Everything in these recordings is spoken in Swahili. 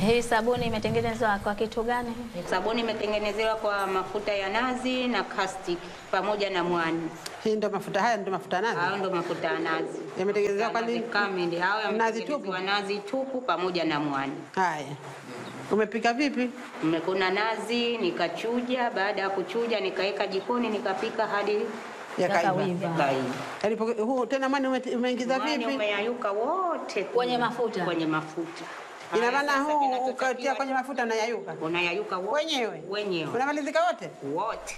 Hii sabuni imetengenezwa kwa kitu gani? Sabuni imetengenezewa kwa mafuta ya nazi na caustic pamoja na mwani. Hii ndo mafuta haya ndo mafuta nazi. Hayo ndo mafuta ya nazi. Yametengenezewa kwa Nazi nini? kamili. Hayo Nazi yametengenezewa nazi tupu pamoja na mwani. Haya. Umepika vipi? Mmekuna nazi nikachuja, baada ya kuchuja nikaweka jikoni nikapika hadi Yakaiva. yakaiva. Yalipo- huu tena mwani ume- umeingiza Mwani vipi? umeyayuka wote Kwenye mafuta? kwenye mafuta. Ina Haya, maana sasa huu kinachotakiwa- ukatia kwenye mafuta na yayuka unayayuka wote wenyewe wenyewe unamalizika wote. wote.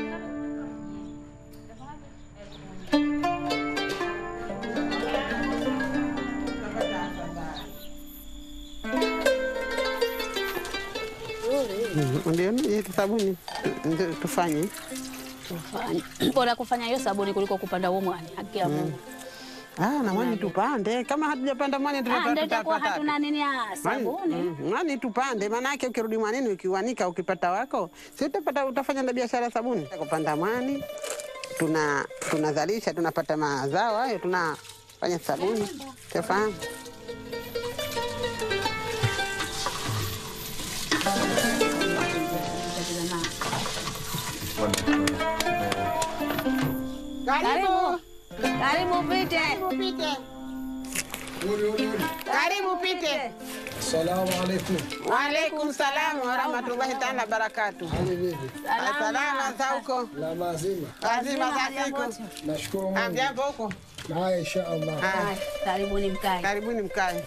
Mhm, Ndio hii sabuni ndio tufanye. Tufanye. Bora kufanya hiyo sabuni kuliko kupanda huo mwani. Haki ya Mungu. Ah, na mwani tupande. Kama hatujapanda mwani Ah, tutapata ndio itakuwa tutapata. hatuna nini ya Mwani- sabuni. mm, Mwani tupande, maanake ukirudi mwanini ukiwanika ukipata wako, si utapata utafanya na biashara ya sabuni. Kupanda mwani tuna tunazalisha tunapata mazao hayo tunafanya sabuni. Tafahamu? Karibu. Karibu pite. Karibu pite. Salamu alaikum. Waalaikum salam warahmatullahi taala barakatu. Hali vipi? Salama za huko, La mazima. lazima za siku. Nashukuru Mungu. Amjambo huko. Haya insha Allah. Haya, Karibuni mkae. Karibuni mkae.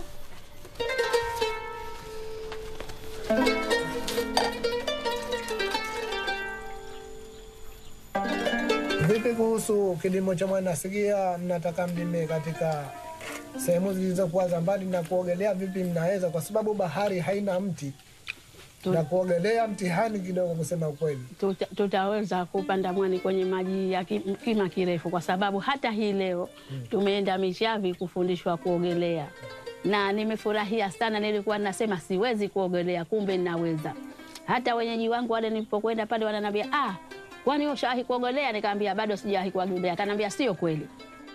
Vipi kuhusu kilimo cha mwanasigia? Mnataka mlime katika sehemu zilizokuwa za mbali na kuogelea, vipi mnaweza? Kwa sababu bahari haina mti na kuogelea mtihani kidogo, kusema ukweli. tuta, tutaweza kupanda mwani kwenye maji ya ki- kima kirefu, kwa sababu hata hii leo tumeenda Mishavi kufundishwa kuogelea na nimefurahia sana. Nilikuwa nasema siwezi kuogelea, kumbe ninaweza. Hata wenyeji wangu wale nilipokwenda pale wananiambia ah, kwani ushawahi kuogelea? Nikamwambia bado sijawahi kuogelea. Akaniambia sio kweli.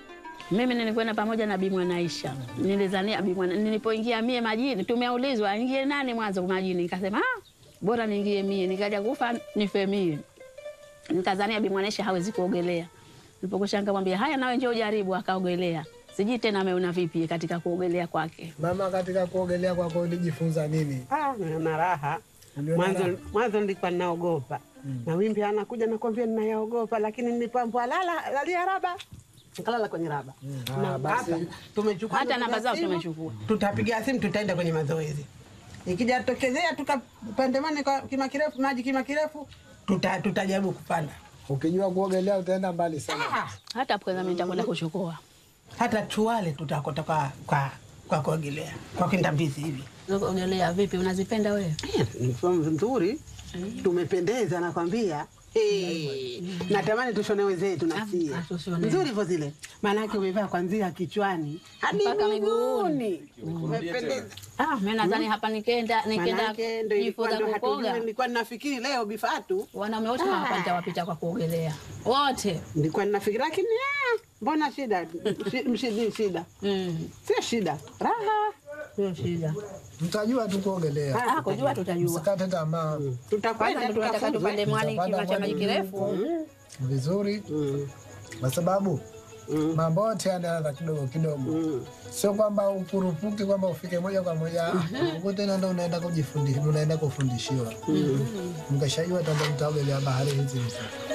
Mimi nilikwenda pamoja na Bi Mwanaisha. Nilizania Bi Mwana, nilipoingia mie majini, tumeulizwa ingie nani mwanzo majini, nikasema ah, bora niingie mie, nikaja kufa nife mie. Nikazania Bi Mwanaisha hawezi kuogelea. Nilipokusha nikamwambia haya, nawe njoo ujaribu, akaogelea. Sijui tena ameona vipi katika kuogelea kwake. Mama, katika kuogelea kwako ulijifunza nini? Ah, na raha. Uliona raha? Mwanzo mwanzo nilikuwa ninaogopa. Mawimbi anakuja nakwambia ninayaogopa, lakini nilipambwa lala lalia raba. Nikalala kwenye raba. Na Ah, basi. hapa tumechukua Hata namba namba zao simu, tumechukua. Tutapiga simu tutaenda kwenye mazoezi. Ikija tokezea tukapandemane kwa kima kirefu maji kima kirefu tuta, tutajaribu kupanda. Ukijua kuogelea utaenda mbali sana. Ah, Hata pweza mimi nitakwenda kuchukua. hata tuwale tutakota kwa kwa kwa kuogelea kwa kindambizi hivi. Kuogelea vipi? Unazipenda wewe? Eh, ni mfumo mzuri, tumependeza nakwambia. Hey, natamani tushone wenzetu nasia Ah, tushone. nzuri hivyo zile, maanake umevaa kwanzia kichwani hadi Mpaka miguuni, umependeza. Ah, mimi nadhani hapa nikenda nikenda Maanake ndo ilikuwa jifunza ndo hatujui, kukoga. nilikuwa ninafikiri leo bifatu, Wanaume wote hapa nitawapita kwa kuogelea. Wote. nilikuwa ninafikiri, lakini ah, mbona shida Shi- mshidi shida, Mm. sio shida, raha Sio shida. Mtajua tu kuogelea, Ah, kujua tutajua. msikate tamaa. tutakwenda Kwanza tunataka tukafunzwe. tupande mwani Tutapanda kima cha mwani maji kirefu. vizuri, Mm, kwa sababu mm, mambo yote yanaanza kidogo kidogo, mm. sio kwamba ukurupuki kwamba ufike moja kwa moja huko tena ndo unaenda kujifundisha, unaenda kufundishiwa. Mkishajua tanda mtaogelea bahari hizi hizi.